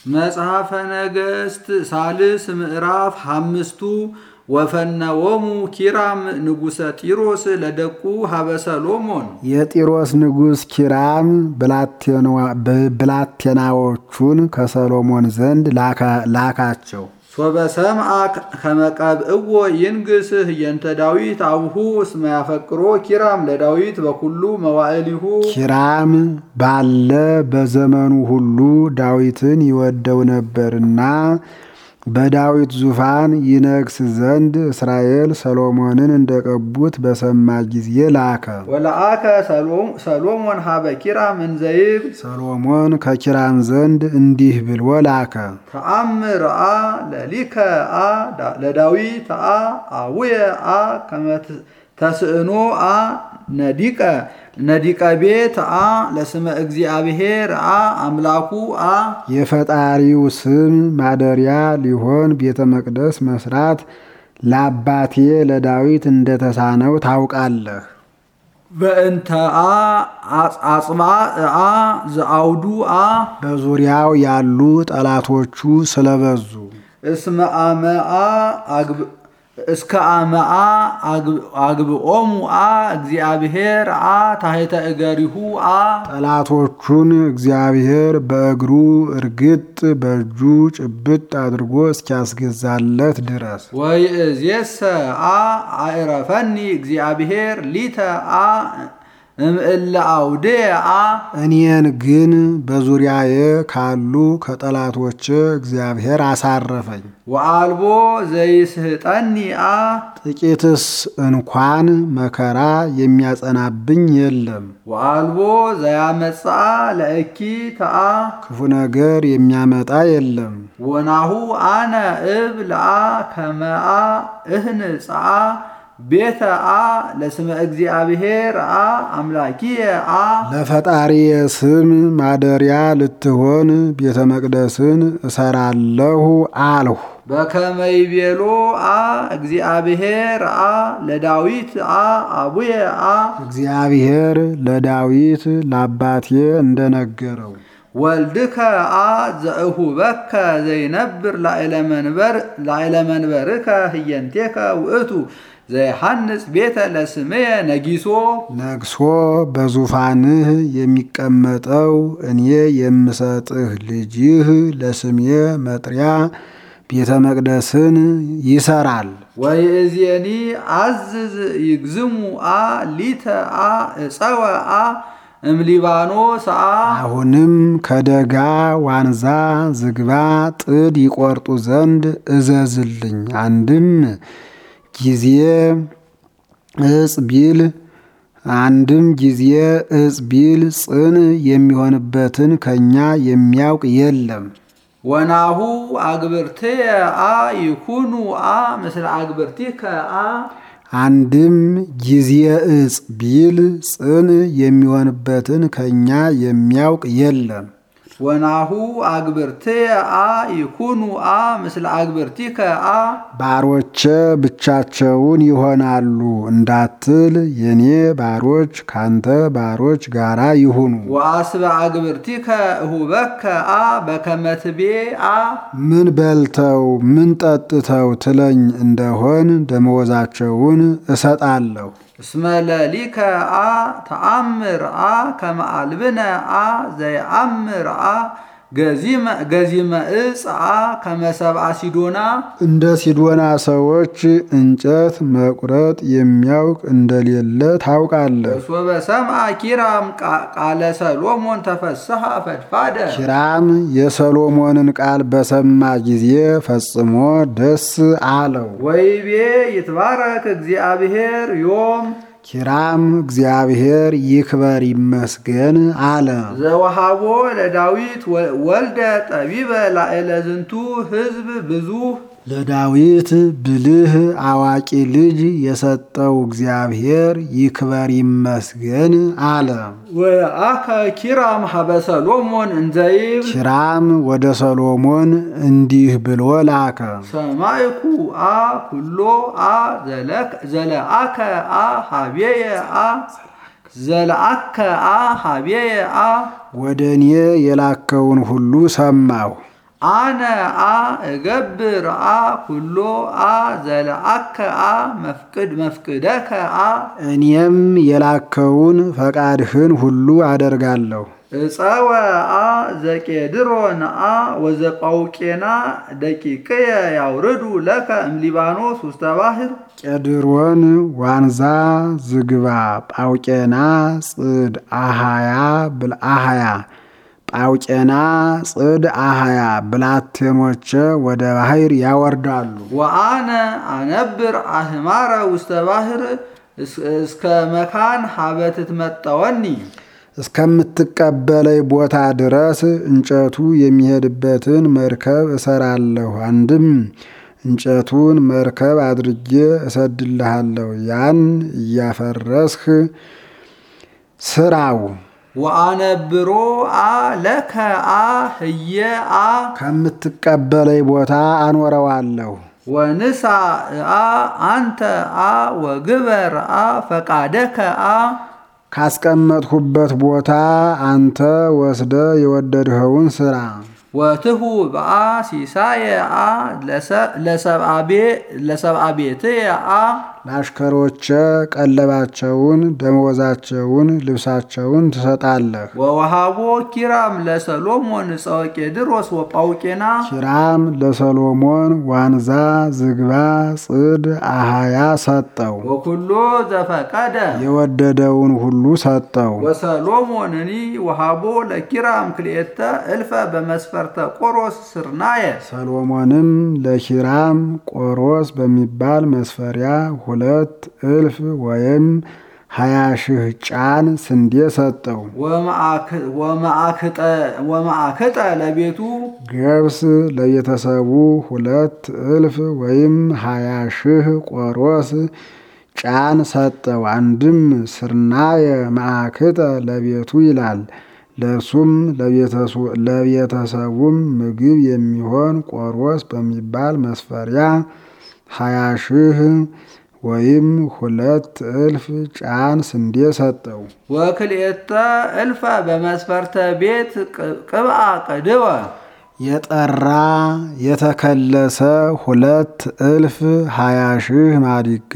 መጽሐፈ ነገሥት ሳልስ ምዕራፍ አምስቱ ወፈነወሙ ኪራም ንጉሰ ጢሮስ ለደቁ ሀበ ሰሎሞን የጢሮስ ንጉሥ ኪራም ብላቴናዎቹን ከሰሎሞን ዘንድ ላካቸው። ሶበ ሰምዐ ከመቀብእዎ ይንግስህ የንተ ዳዊት አብሁ እስመ ያፈቅሮ ኪራም ለዳዊት በኩሉ መዋዕሊሁ ኪራም ባለ በዘመኑ ሁሉ ዳዊትን ይወደው ነበርና በዳዊት ዙፋን ይነግስ ዘንድ እስራኤል ሰሎሞንን እንደቀቡት በሰማ ጊዜ ላከ። ወለአከ ሰሎሞን ሀበ ኪራም እንዘይብ ሰሎሞን ከኪራም ዘንድ እንዲህ ብሎ ላከ። ተአምር አ ለሊከ አ ለዳዊት አ አውየ አ ተስእኖ አ ነዲቀ ነዲቀ ቤት አ ለስመ እግዚአብሔር አ አምላኩ አ የፈጣሪው ስም ማደሪያ ሊሆን ቤተ መቅደስ መስራት ለአባቴ ለዳዊት እንደተሳነው ታውቃለህ። በእንተ አ አጽባ አ ዘአውዱ አ በዙሪያው ያሉ ጠላቶቹ ስለበዙ እስመ አመአ እስከ አመአ አግብኦሙ አ እግዚአብሔር አ ታሕተ እገሪሁ አ ጠላቶቹን እግዚአብሔር በእግሩ እርግጥ በእጁ ጭብጥ አድርጎ እስኪያስገዛለት ድረስ ወይእዜሰ አ አዕረፈኒ እግዚአብሔር ሊተ አ እምእለ አውድየ አ እኔን ግን በዙሪያዬ ካሉ ከጠላቶች እግዚአብሔር አሳረፈኝ። ወአልቦ ዘይስህጠኒ አ ጥቂትስ እንኳን መከራ የሚያጸናብኝ የለም። ወአልቦ ዘያመጽአ ለእኪ ተአ ክፉ ነገር የሚያመጣ የለም። ወናሁ አነ እብ ለአ ከመአ እህንጽአ ቤተ አ ለስመ እግዚአብሔር አ አምላኪየ አ ለፈጣሪየ ስም ማደሪያ ልትሆን ቤተ መቅደስን እሰራለሁ አልሁ። በከመይቤሎ አ እግዚአብሔር አ ለዳዊት አ አቡየ አ እግዚአብሔር ለዳዊት ለአባቴ እንደነገረው ወልድከ አ ዘእሁበከ ዘይነብር ላዕለ መንበርከ ህየንቴከ ውእቱ ዘይሐንጽ ቤተ ለስምየ ነጊሶ ነግሶ በዙፋንህ የሚቀመጠው እኔ የምሰጥህ ልጅህ ለስሜ መጥሪያ ቤተ መቅደስን ይሰራል። ወይእዜኒ አዝዝ ይግዝሙ አ ሊተ አ እፀወ አ እምሊባኖስ አ አሁንም ከደጋ ዋንዛ ዝግባ ጥድ ይቆርጡ ዘንድ እዘዝልኝ። አንድም ጊዜ እጽ ቢል አንድም ጊዜ እጽ ቢል ጽን የሚሆንበትን ከኛ የሚያውቅ የለም። ወናሁ አግብርትየ አ ይኩኑ አ ምስለ አግብርቲከ አ አንድም ጊዜ እጽ ቢል ጽን የሚሆንበትን ከኛ የሚያውቅ የለም። ወናሁ አግብርትየ አ ይኩኑ አ ምስለ አግብርቲከ አ ባሮቼ ብቻቸውን ይሆናሉ እንዳትል የኔ ባሮች ካንተ ባሮች ጋራ ይሁኑ። ወአስበ አግብርቲከ እሁበከ አ በከመ ትቤ አ ምን በልተው ምን ጠጥተው ትለኝ እንደሆን ደመወዛቸውን እሰጣለሁ። እስመ ለሊከ አ ተአምር አ ከመ አልብነ አ ዘየአምር አ ገዚመ እጽ አ ከመ ሰብአ ሲዶና እንደ ሲዶና ሰዎች እንጨት መቁረጥ የሚያውቅ እንደሌለ ታውቃለህ። ሶበ ሰምዐ ኪራም ቃለ ሰሎሞን ተፈስሐ ፈድፋደ ኪራም የሰሎሞንን ቃል በሰማ ጊዜ ፈጽሞ ደስ አለው። ወይቤ ይትባረክ እግዚአብሔር ዮም ኪራም እግዚአብሔር ይክበር ይመስገን አለ። ዘወሃቦ ለዳዊት ወልደ ጠቢበ ላዕለ ዝንቱ ሕዝብ ብዙ ለዳዊት ብልህ አዋቂ ልጅ የሰጠው እግዚአብሔር ይክበር ይመስገን አለ። ወአከ ኪራም ሀበ ሰሎሞን እንዘይብ ኪራም ወደ ሰሎሞን እንዲህ ብሎ ላከ። ሰማይኩ አ ኩሎ አ ዘለአከ አ ሀቤየ አ ዘለአከ አ ሀቤየ አ ወደ እኔ የላከውን ሁሉ ሰማሁ። አነ አ እገብር አ ኩሎ አ ዘለአከ አ መፍቅድ መፍቅደከ አ እኔም የላከውን ፈቃድህን ሁሉ አደርጋለሁ። እፀወ አ ዘቄድሮን አ ወዘጳውቄና ደቂቅየ ያውርዱ ለከ እምሊባኖስ ውስተ ባሕር ቄድሮን፣ ዋንዛ፣ ዝግባ፣ ጳውቄና፣ ጽድ፣ አሃያ ብልአሃያ ጳውቄና፣ ጽድ፣ አሃያ ብላቴኖቼ ወደ ባሕር ያወርዳሉ። ወአነ አነብር አህማረ ውስተ ባሕር እስከ መካን ሀበ ትትመጠወኒ እስከምትቀበለኝ ቦታ ድረስ እንጨቱ የሚሄድበትን መርከብ እሰራለሁ። አንድም እንጨቱን መርከብ አድርጌ እሰድልሃለሁ። ያን እያፈረስህ ስራው። ወአነብሮ አ ለከ አ ህየ አ ከምትቀበለኝ ቦታ አኖረዋለሁ። ወንሳ አ አንተ አ ወግበር አ ፈቃደከ አ ካስቀመጥሁበት ቦታ አንተ ወስደ የወደድኸውን ስራ። ወትሁ በአ ሲሳየ አ ለሰብአ ቤትየ አ ለአሽከሮቼ ቀለባቸውን፣ ደመወዛቸውን፣ ልብሳቸውን ትሰጣለህ። ወወሃቦ ኪራም ለሰሎሞን ዕፀወ ቄድሮስ ወጳውቄና ኪራም ለሰሎሞን ዋንዛ፣ ዝግባ፣ ጽድ፣ አሃያ ሰጠው። ወኩሎ ዘፈቀደ የወደደውን ሁሉ ሰጠው። ወሰሎሞንኒ ወሃቦ ለኪራም ክልኤተ እልፈ በመስፈርተ ቆሮስ ስርናየ ሰሎሞንም ለኪራም ቆሮስ በሚባል መስፈሪያ ሁለት እልፍ ወይም ሀያ ሺህ ጫን ስንዴ ሰጠው። ወማዕክጠ ለቤቱ ገብስ ለቤተሰቡ ሁለት እልፍ ወይም ሀያ ሺህ ቆሮስ ጫን ሰጠው። አንድም ስርናየ ማዕክጠ ለቤቱ ይላል። ለእርሱም ለቤተሰቡም ምግብ የሚሆን ቆሮስ በሚባል መስፈሪያ ሀያ ሺህ ወይም ሁለት እልፍ ጫን ስንዴ ሰጠው። ወክልኤተ እልፈ በመስፈርተ ቤት ቅብአ ቅድወ የጠራ የተከለሰ ሁለት እልፍ ሀያ ሺህ ማዲጋ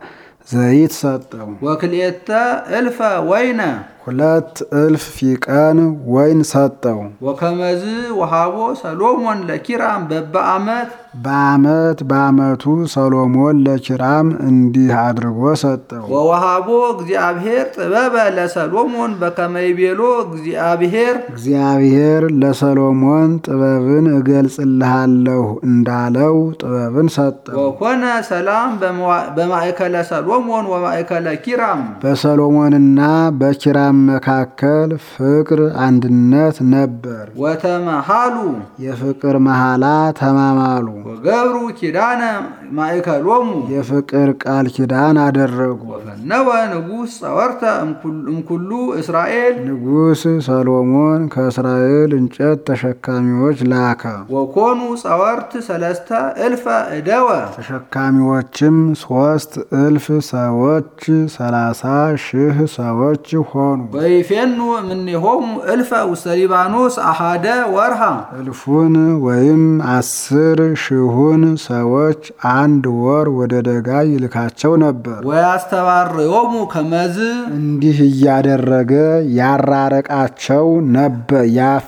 ዘይት ሰጠው። ወክልኤተ እልፈ ወይነ ሁለት እልፍ ፊቀን ወይን ሰጠው። ወከመዝ ወሃቦ ሰሎሞን ለኪራም በበዓመት በዓመት በዓመቱ ሰሎሞን ለኪራም እንዲህ አድርጎ ሰጠው። ወወሃቦ እግዚአብሔር ጥበበ ለሰሎሞን በከመይቤሎ እግዚአብሔር እግዚአብሔር ለሰሎሞን ጥበብን እገልጽልሃለሁ እንዳለው ጥበብን ሰጠው። ወኮነ ሰላም በማእከለ ሰሎሞን ወማእከለ ኪራም በሰሎሞንና በኪራም መካከል ፍቅር አንድነት ነበር። ወተመሃሉ የፍቅር መሐላ ተማማሉ። ወገብሩ ኪዳነ ማእከሎሙ የፍቅር ቃል ኪዳን አደረጉ። ወፈነወ ንጉሥ ጸወርተ እምኩሉ እስራኤል ንጉሥ ሰሎሞን ከእስራኤል እንጨት ተሸካሚዎች ላከ። ወኮኑ ጸወርት ሰለስተ እልፈ እደወ ተሸካሚዎችም ሶስት እልፍ ሰዎች ሰላሳ ሺህ ሰዎች ሆኑ። ወይፌኑ እምኔሆሙ እልፈ ውስተ ሊባኖስ አሃደ ወርሃ እልፉን ወይም አስር ሺሁን ሰዎች አንድ ወር ወደ ደጋ ይልካቸው ነበር። ወያስተባርዮሙ ከመዝ እንዲህ እያደረገ ያራረቃቸው ነበር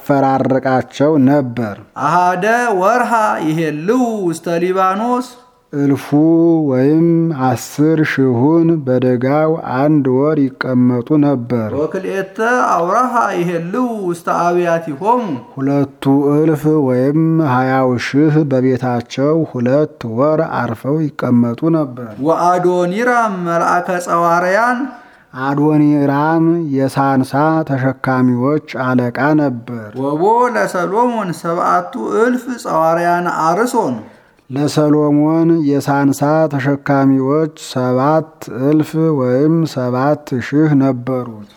ያፈራረቃቸው ነበር። አሃደ ወርሃ ይሄልው ውስተ ሊባኖስ እልፉ ወይም አስር ሺሁን በደጋው አንድ ወር ይቀመጡ ነበር። ወክልኤተ አውራሃ ይሄልው ውስተ አብያቲሆሙ ሁለቱ እልፍ ወይም ሀያው ሺህ በቤታቸው ሁለት ወር አርፈው ይቀመጡ ነበር። ወአዶኒራም መልአከ ጸዋርያን አዶኒራም የሳንሳ ተሸካሚዎች አለቃ ነበር። ወቦ ለሰሎሞን ሰብአቱ እልፍ ጸዋርያን አርሶን ለሰሎሞን የሳንሳ ተሸካሚዎች ሰባት እልፍ ወይም ሰባት ሺህ ነበሩት።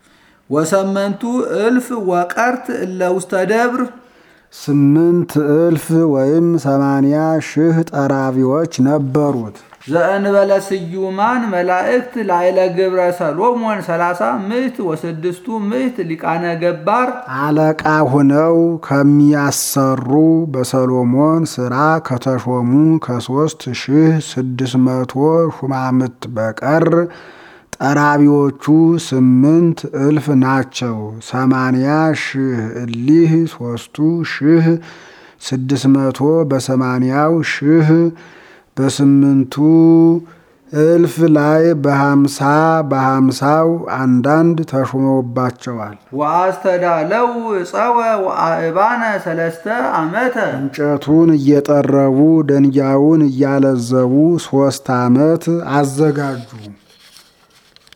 ወሰመንቱ እልፍ ወቀርት እለ ውስተ ደብር ስምንት እልፍ ወይም ሰማንያ ሺህ ጠራቢዎች ነበሩት። ዘእንበለ ስዩማን መላእክት ላይለ ግብረ ሰሎሞን ሰላሳ ምዕት ወስድስቱ ምዕት ሊቃነ ገባር አለቃ ሁነው ከሚያሰሩ በሰሎሞን ሥራ ከተሾሙ ከሦስት ሺህ ስድስት መቶ ሹማምት በቀር ጠራቢዎቹ ስምንት እልፍ ናቸው። ሰማንያ ሺህ እሊህ ሦስቱ ሺህ ስድስት መቶ በሰማንያው ሺህ በስምንቱ እልፍ ላይ በሀምሳ በሀምሳው አንዳንድ ተሾመውባቸዋል። ወአስተዳለው ጸወ ወአእባነ ሰለስተ ዓመተ እንጨቱን እየጠረቡ ደንጊያውን እያለዘቡ ሦስት ዓመት አዘጋጁ።